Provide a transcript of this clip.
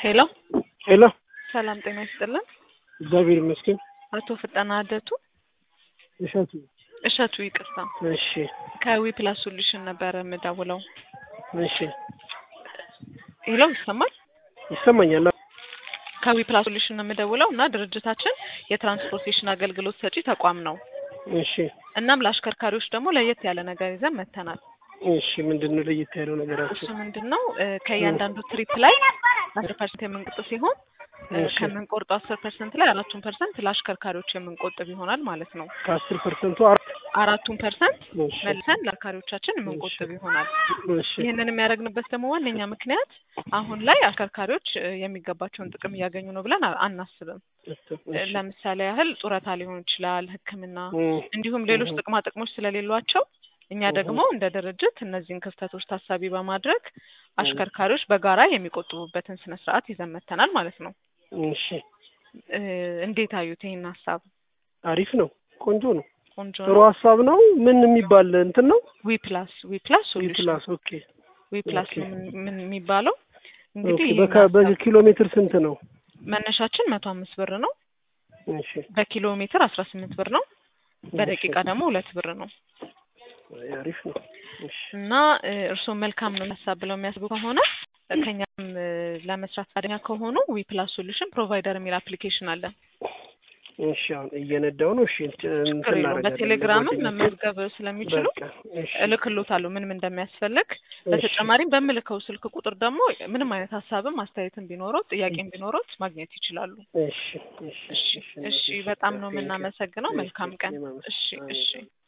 ሄሎ ሄሎ ሰላም ጤና ይስጥልን። እግዚአብሔር ይመስገን። አቶ ፍጠና አደቱ እሸቱ እሸቱ ይቅርታ፣ እሺ ከዊ ፕላስ ሶሉሽን ነበረ የምደውለው። እሺ ሄሎ ይሰማል? ይሰማኛል። ከዊ ፕላስ ሶሉሽን ነው የምደውለው እና ድርጅታችን የትራንስፖርቴሽን አገልግሎት ሰጪ ተቋም ነው። እሺ እናም ለአሽከርካሪዎች ደግሞ ለየት ያለ ነገር ይዘን መጥተናል። እሺ ምንድን ነው ለየት ያለው ነገራችሁ? እሱ ምንድን ነው እ ከእያንዳንዱ ትሪፕ ላይ አስር ፐርሰንት የምንቆጥ ሲሆን እ እሺ ከምንቆርጠው አስር ፐርሰንት ላይ አራቱን ፐርሰንት ለአሽከርካሪዎች የምንቆጥብ ይሆናል ማለት ነው። ከአስር ፐርሰንቱ አራት አራቱን ፐርሰንት እሺ መልሰን ለአሽከርካሪዎቻችን የምንቆጥብ ይሆናል። እሺ ይህንን የሚያደርግንበት ደግሞ ዋነኛ ምክንያት አሁን ላይ አሽከርካሪዎች እ የሚገባቸውን ጥቅም እያገኙ ነው ብለን አ- አናስብም። እ እሺ ለምሳሌ ያህል ጡረታ ሊሆን ይችላል፣ ሕክምና እም፣ እንዲሁም ሌሎች እም፣ ጥቅማ ጥቅሞች ስለሌሏቸው እኛ እም፣ ደግሞ እንደ ድርጅት እነዚህን ክፍተቶች ታሳቢ በማድረግ አሽከርካሪዎች በጋራ የሚቆጥቡበትን ስነ ስርዓት ይዘን መጥተናል ማለት ነው። እሺ እ እንዴት አዩት ይህን ሀሳብ? አሪፍ ነው። ቆንጆ ነው። ቆንጆ ጥሩ ነው። ሀሳብ ነው። ምን የሚባል እንትን ነው? ዊ ፕላስ ዊ ፕላስ ሶሉሽን ፕላስ ኦኬ ዊ ፕላስ ኦኬ ነው ምን ምን የሚባለው እንግዲህ ኦኬ። ይህን በካ- ሀሳብ በኪሎ ሜትር ስንት ነው? መነሻችን መቶ አምስት ብር ነው። እሺ በኪሎ ሜትር አስራ ስምንት ብር ነው። በደቂቃ ደግሞ ሁለት ብር ነው እሺ፣ አሪፍ ነው። እሺ እና እ እርስዎ መልካም ነው ሀሳብ ብለው የሚያስቡ ከሆነ ከኛም እ ለመስራት ፈቃደኛ ከሆኑ ዊ ፕላስ ሶሉሽን ፕሮቫይደር የሚል አፕሊኬሽን አለን። እሺ አሁን እየነዳው ነው። እሺ እንትን ችግር የለውም። እናደርጋለን በቴሌግራምም ለጓደኞቼ። መመዝገብ ስለሚችሉ በቃ እሺ እልክሎታለሁ ምን ምን እንደሚያስፈልግ። እሺ በተጨማሪም በምልከው ስልክ ቁጥር ደግሞ ምንም አይነት ሀሳብም አስተያየትም ቢኖሮት ጥያቄም ቢኖሮት ማግኘት ይችላሉ። እሺ እሺ እሺ እሺ እሺ፣ እሺ በጣም ነው ቴንክ ዩ የምናመሰግነው። እሺ መልካም ቀን። እኔም አመሰግናለሁ። እሺ አሜን እሺ። አሜን።